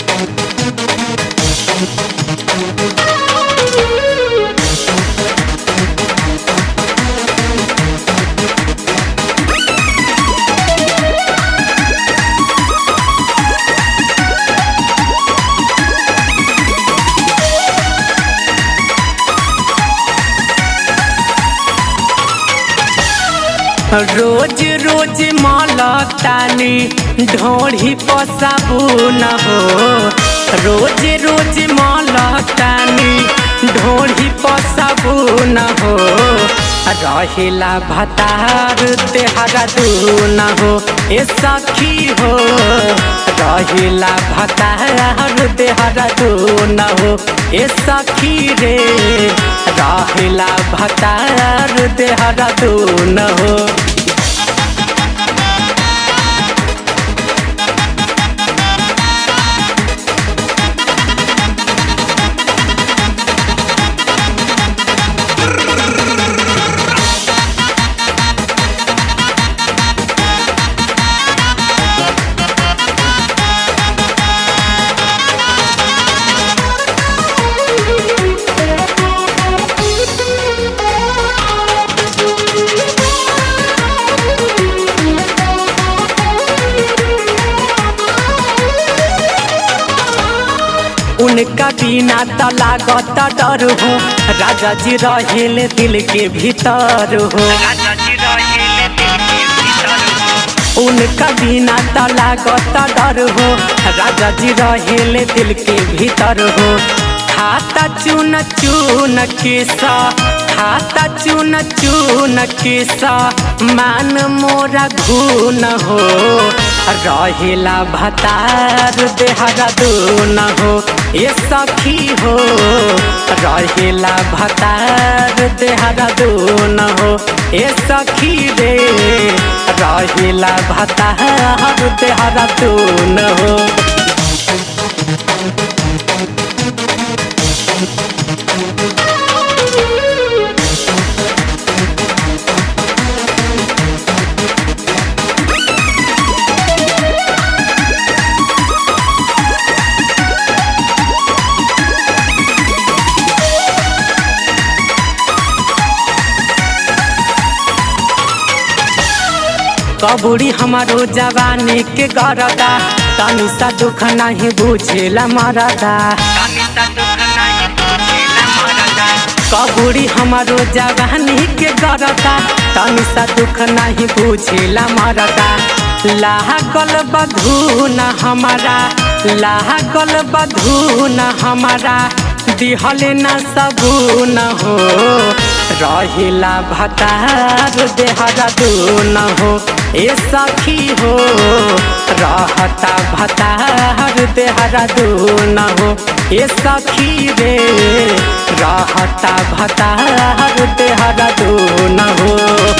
रोज रोज मलतानी ढोढ़ी पसाबुन हो रोज रोज मलतानी ढोढ़ी पसाबुन हो रहेला भतार तेहरा दून हो ए सखी हो रहेला भतार तेहरा दून हो ए सखी रे रहेला भतार तेहरा दून हो उनका बिना त लागत डर हो राजा जी रहेले दिल के भीतर हो उनका बिना त लागत डर हो राजा जी रहेले दिल के भीतर हो खाता चुन चुन किसा खाता चुन चुन किसा मान मोरा घून हो रहेला भतार देहरा दून हो ए सखी हो रहेला भतार देहरा दून हो ए सखी रे रहेला भतार देहरा दून हो कबूरी हमारो जवानी के गरदा तनी सा दुख नहीं बुझेला मरदा कबूरी हमारो जवानी के गरदा तनी सा दुख नहीं बुझेला मरदा लागल बधून हमारा लागल बधून हमारा दिहल न सबून हो रहिला भतार देहरा दून हो ए सखी हो रहता भतार देहरा दून हो ए सखी रे रहता भतार देहरा दून हो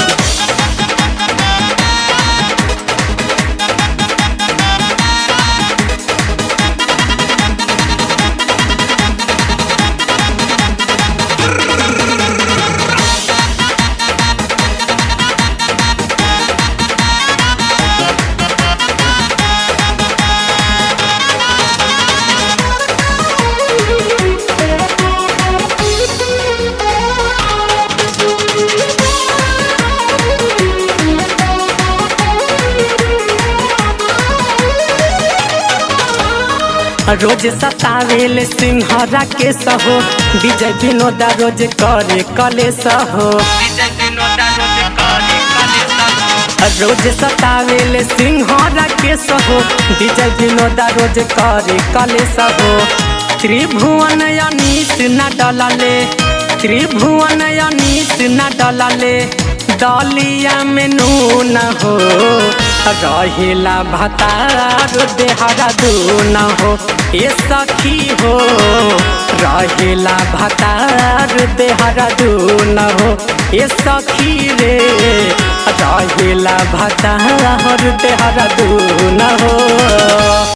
रोज सतावेल सिंहरा के सहो विजय विनोदा रोज करे कले सहो रोज सतावेल सिंहरा के सहो विजय विनोदा रोज करे कले सहो त्रिभुवन अनीस न डलले त्रिभुवन अनीस न डलले दलिया में नून हो रहेला भतार देहरा दून हो ए सखी हो रहेला भतार देहरा दून हो ए सखी रे रहेला भतार देहरा दून हो